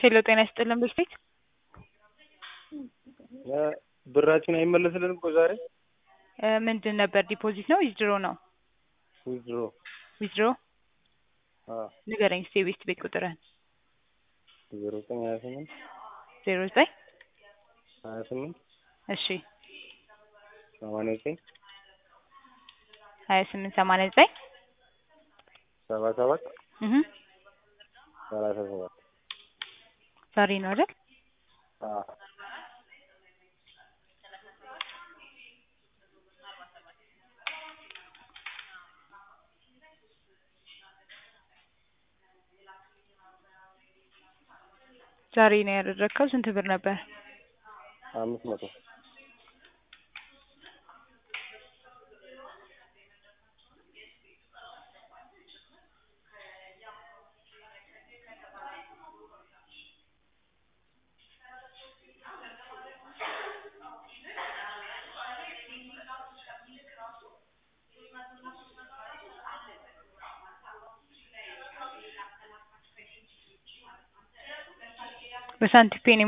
ሄሎ ጤና ይስጥልን ብልፊት ብራችን አይመለስልንም እኮ ዛሬ ምንድን ነበር ዲፖዚት ነው ዊዝድሮ ነው ዊዝድሮ ዊዝድሮ ንገረኝ እስኪ የቤት ቤት ቁጥርህን ዜሮ ዘጠኝ ሀያ ስምንት ዜሮ ዘጠኝ ሀያ ስምንት እሺ ሰማንያ ዘጠኝ ሀያ ስምንት ሰማንያ ዘጠኝ ሰባ ሰባት እህ ሰላሳ ሰባት ዛሬ ነው አይደል ዛሬ ነው ያደረግከው ስንት ብር ነበር አምስት መቶ በሳንቲም ፔ ነው